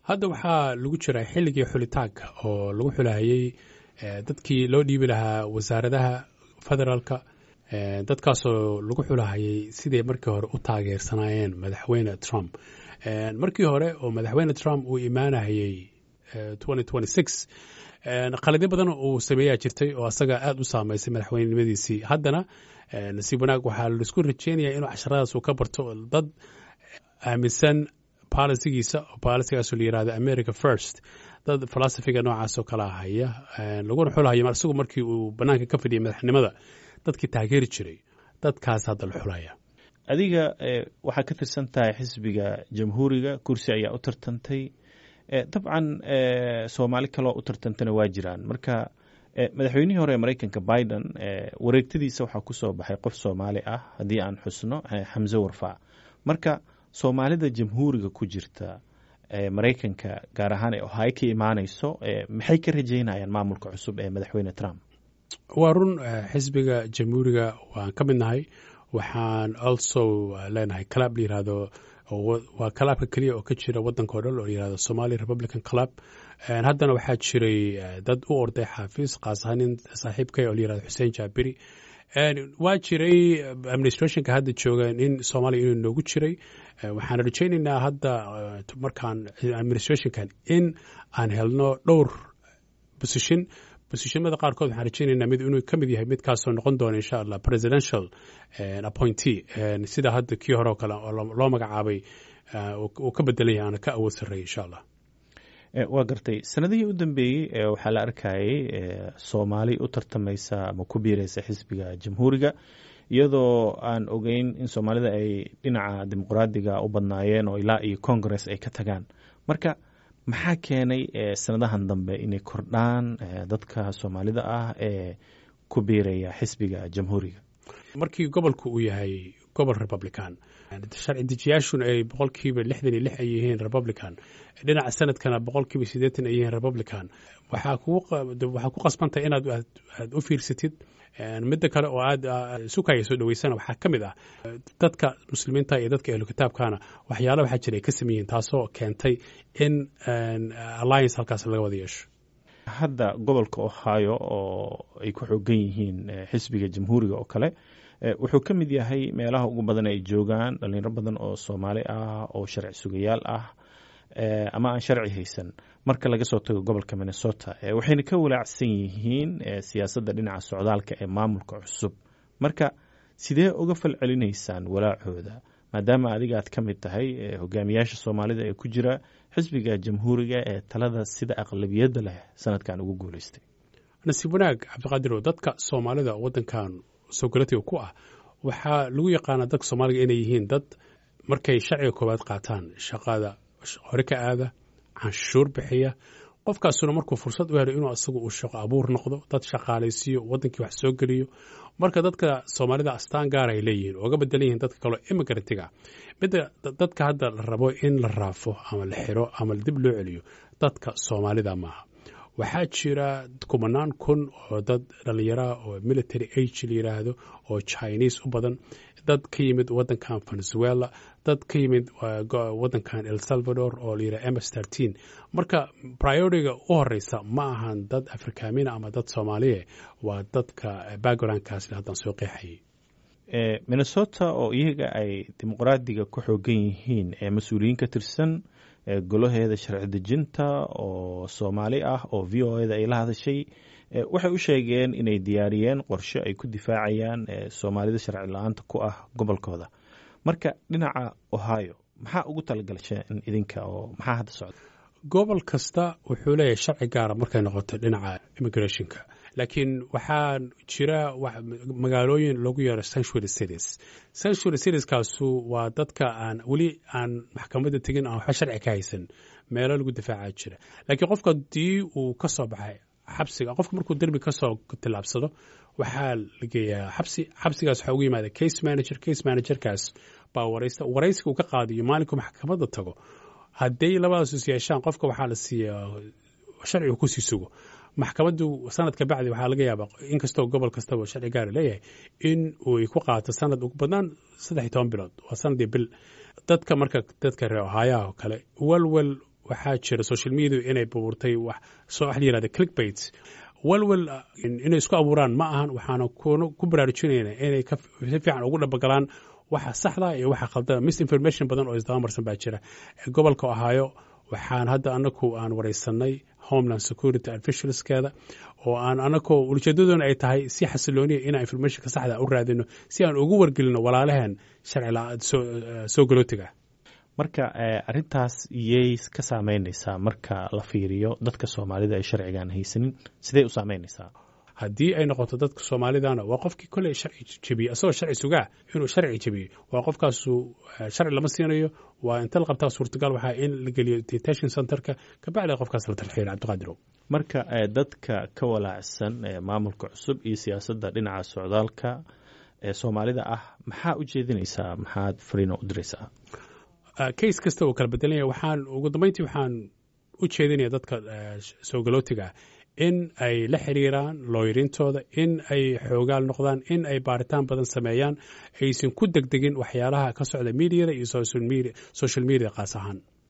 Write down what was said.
hadda waxaa lagu jiraa xilligii xulitaanka oo lagu xulahayey dadkii loo dhiibi lahaa wasaaradaha federaalka dadkaasoo lagu xulahayay siday markii hore u taageersanaayeen madaxweyne trump markii hore oo madaxweyne trump uu imaanahayey qaladyo badan uu sameeyaa jirtay oo asaga aad u saameysay madaxweynenimadiisii haddana nasiib wanaag waxaa laisku rajeynaya inuu casharadaas uu ka barto dad aaminsan bolisigiisa oo bolisigaasoo la yirahdo america first dad falasifiga noocaasoo kala haya laguna xulhayo isagu markii uu banaanka ka fadhiyay madaxnimada dadkii taageeri jiray dadkaas hadda la xulaya adiga waxaa ka tirsan tahay xisbiga jamhuuriga kursi ayaa u tartantay dabcan soomaali kaloo u tartantana waa jiraan marka madaxweynihii hore ee maraykanka biden wareegtadiisa waxaa ku soo baxay qof soomaali ah haddii aan xusno xamse warfaac marka soomaalida jamhuuriga ku jirta maraykanka gaar ahaan ee ohio ka imaanayso maxay ka rajeynayaan maamulka cusub ee madaxweyne trump waa run xisbiga jamhuuriga waan ka mid nahay waxaan also leenahay club la yirahdo waa clubka keliya oo ka jira wadanka o dhan oo la yirahdo somali republican club haddana waxaa jiray dad u orday xaafiis kaas ahaan nin saaxiibkay oo la yirahdo xuseen jaabiri waa jiray administrationka hadda jooga nin soomaaliya inuu noogu jiray waxaan rajaynaynaa hadda markaan administrationkan in aan helno dhowr position bosishimada qaarkood waxaan rajaynaynaa mid inuu ka mid yahay midkaasoo noqon doona insha allah presidential appointee sida hadda kii hore oo kale oo loo magacaabay uu ka bedelan yahay aana ka awood sarreeya insha allah waa gartay sanadihii u dambeeyey waxaa la arkayay soomaali u tartamaysa ama ku biiraysa xisbiga jamhuuriga iyadoo aan ogeyn in soomaalida ay dhinaca dimuqraadiga u badnaayeen oo ilaa iyo congress ay ka tagaan marka maxaa keenay sanadahan dambe inay kordhaan dadka soomaalida ah ee ku biiraya xisbiga jamhuuriga markii gobolku uu yahay gobol republican sharci dejiyaashuna ay boqolkiiba lixdan iyo lix ay yihiin republican dhinaca sanadkana boqolkiiba siddeetan ay yihiin republican waxaa ku qasbantahay inaad aad u fiirsatid midda kale oo aad isu kaya soo dhaweysana waxaa ka mid ah dadka muslimiinta iyo dadka ehlu kitaabkana waxyaala waxaa jira ay ka sameeyihiin taasoo keentay in alliance halkaas laga wada yeesho hadda gobolka ohio oo ay ku xoogan yihiin xisbiga jamhuuriga oo kale wuxuu ka mid yahay meelaha ugu badan ay joogaan dhalinyaro badan oo soomaali ah oo sharci sugayaal ah ama aan sharci haysan marka laga soo tago gobolka minnesota waxayna ka walaacsan yihiin siyaasadda dhinaca socdaalka ee maamulka cusub marka sidee uga falcelinaysaan walaacooda maadaama adiga aad ka mid tahay hogaamiyaasha soomaalida ee ku jira xisbiga jamhuuriga ee talada sida aqlabiyadda leh sanadkan ugu guuleystay nasiib wanaag cabdiqaadirow dadka soomaalida wadankan sogolatiga ku ah waxaa lagu yaqaanaa dadka soomaaliga inay yihiin dad markay sharciga koowaad qaataan shaqada hore ka aada canshuur bixiya qofkaasuna markuu fursad u helo inuu asagu uu shaqo abuur noqdo dad shaqaalaysiiyo wadankii wax soo geliyo marka dadka soomaalida astaan gaar ay leeyihiin ooga bedelan yihiin dadka kaleo imigrantiga midda dadka hadda la rabo in la raafo ama la xiro ama dib loo celiyo dadka soomaalida maaha waxaa jira kumanaan kun oo dad dhallinyaraha oo military age la yiraahdo oo chinese u badan dad ka yimid wadankan venezuela dad ka yimid wadankan el salvador oo la yiraha ms trteen marka priorityga u horeysa ma ahan dad afrikaamina ama dad soomaaliye waa dadka backgroundkaas haddaan soo qeexayay minnesota oo iyaga ay dimuqraadiga ku xoogan yihiin ee mas-uuliyiin ka tirsan golaheeda sharci dejinta oo soomaali ah oo v o eda ay la hadashay waxay u sheegeen inay diyaariyeen qorshe ay ku difaacayaan soomaalida sharci la-aanta ku ah gobolkooda marka dhinaca ohio maxaa ugu talagalsheen idinka oo maxaa hadda socda gobol kasta wuxuu leeyahay sharci gaara markay noqoto dhinaca immigrationka laakiin waxaa jira magaalooyin lagu yeero sanctuary cities sanctuary citieskaasu waa dadka aan weli aan maxkamadda tegin aan waxba sharci ka haysan meelo lagu difaaca jira laakiin qofka haddii uu ka soo baxay xabsiga qofka markuu derbi ka soo tillaabsado waxaa la geeyaa xabsi xabsigaas waxaa ugu yimaada case manager case managerkaas baa waraysta waraysiga uu ka qaadiyo maalinku maxkamadda tago hadday labadaas is yeeshaan qofka waxaa la siiyaa sharcigu kusii sugo maxkamaddu sanadka bacdi waxaa laga yaabaa inkastoo gobol kastaba sharci gaara leeyahay in uu ku qaato sanad ugu badnaan saddex iyo toban bilood waa sanadii bil dadka marka dadka reer ohaayaha oo kale welwel waxaa jira social media inay buurtay wax soo wax la yirahda clickbait walwal inay isku abuuraan ma ahan waxaana ku baraarujinayna inay si fiican ugu dhabagalaan waxa saxda iyo waxa khaldana misinformation badan oo isdabamarsan baa jira gobolka ohaayo waxaan hadda anaku aan wareysanay homeland security officialskeeda oo aan anakoo ujeedadoona ay tahay si xasilooniya inaan informationka saxda u raadino si aan ugu wargelino walaalaheen sharci soo galootiga marka arintaas iyay ka saameynaysaa marka la fiiriyo dadka soomaalida ay sharcigaan haysanin sidey u saameynaysaa haddii ay noqoto dadka soomaalidana waa qofkii koley sharci jebiye asagoo sharci sugaa inuu sharci jebiyo waa qofkaasu sharci lama siinayo waa inta la qabtaa suurtagal waxaa in la geliyo detention centerka kabacdi qofkaas la tarxiila cabdiqaadirow marka dadka ka walaacsan maamulka cusub iyo siyaasadda dhinaca socdaalka ee soomaalida ah maxaa u jeedinaysaa maxaad fariino u diraysaa case kasta uu kala bedelanya waxaan ugu dambeyntii waxaan u jeedinaya dadka soo galootiga in ay la xiriiraan looyarintooda in ay xoogaal noqdaan in ay baaritaan badan sameeyaan aysan ku degdegin waxyaalaha ka socda mediada iyo social media qaas ahaan